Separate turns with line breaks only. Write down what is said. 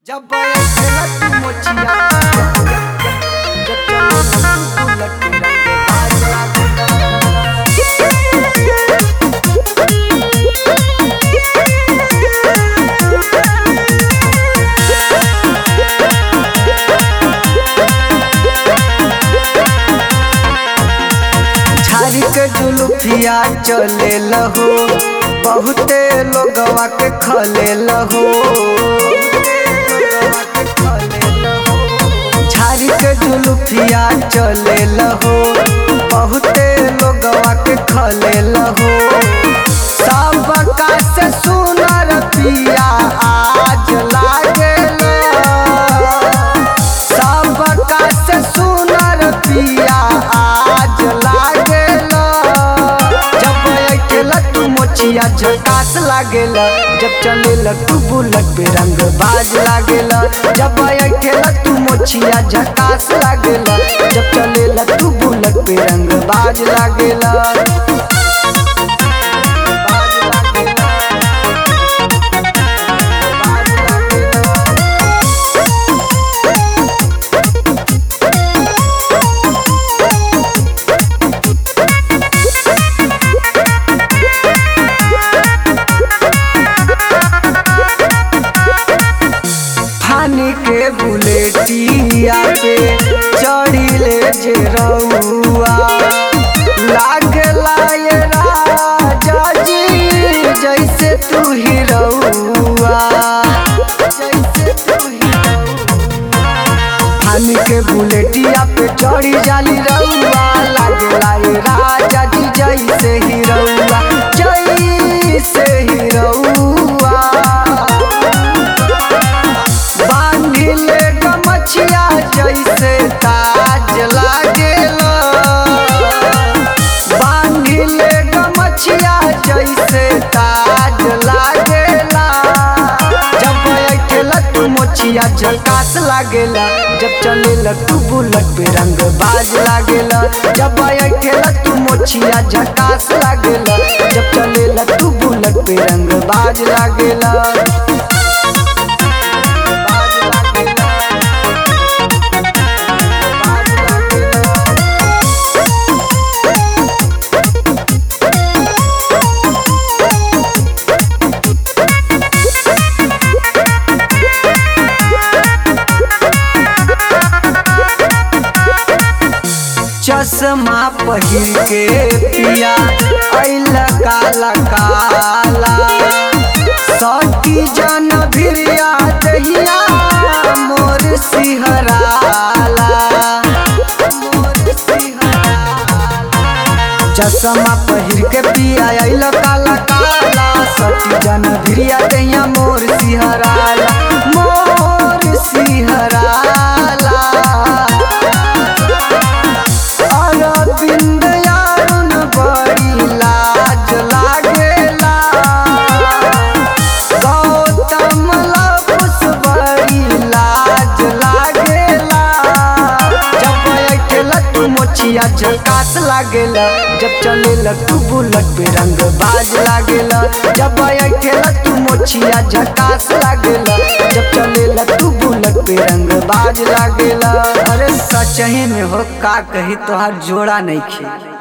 जब चला तू मोचिया जब चलो तू बुलेट रंगे बाज लागेला झारी के जुलुफिया चले लहो बहुते लोगवा के खले लहो झारी के जुलुफिया चले लहो बहुते लोगवा के खले लहो सब का से सुनर पिया आज लागेला सबका से सुनर पिया आज लागेला जब अकेला तू मोचिया झकास लागेला जब चलेला तू बुलेट पे रंग बाज लागेला जब अकेला तू मोचिया झकास लागेला जब चलेला तू बुलेट पे रंग बाज लागेला बाज लागेला बाज लागेला फानी के बुलेटिया पे चढ़िले जे रउआ लागला ये राजा जी जैसे तू ही रउआ जैसे तू ही फानी के बुलेटिया पे चढ़ी जाली रउआ लागला ये राजा जी जैसे ही रउआ जैसे ही रउआ बांधिले गमछिया जैसे ताज लागेला बांधिले गमछिया जैसे ताज लागेला जब अकेला तू मोचिया झकास लागेला जब चलेला तू बुलेट पे रंग बाज लागेला जब अकेला तू मोचिया झकास लागेला जब चलेला तू बुलेट पे रंग बाज लागेला बाज लागेला बाज लागेला चश्मा पहिर के पिया अइल काला काला सटी जन भिरिया दहिया मोर सिहराला मोर सिहराला चश्मा पहिर के पिया अइल काला काला सटी जन भिरिया दहिया मोर सिहराला मोर सिहराला अरविंद यारुन बड़ी लाज लागेला गौतम लपुस बड़ी लाज लागेला जब अकेला तू मोचिया झकास लागेला जब चलेला तू बुलेट पे रंग बाज लागेला जब अकेला तू मोचिया झकास लागेला जब चलेला तू बुलेट पे रंग बाज लागेला अरे सचही में हो का कही तोहार जोड़ा नहीं खे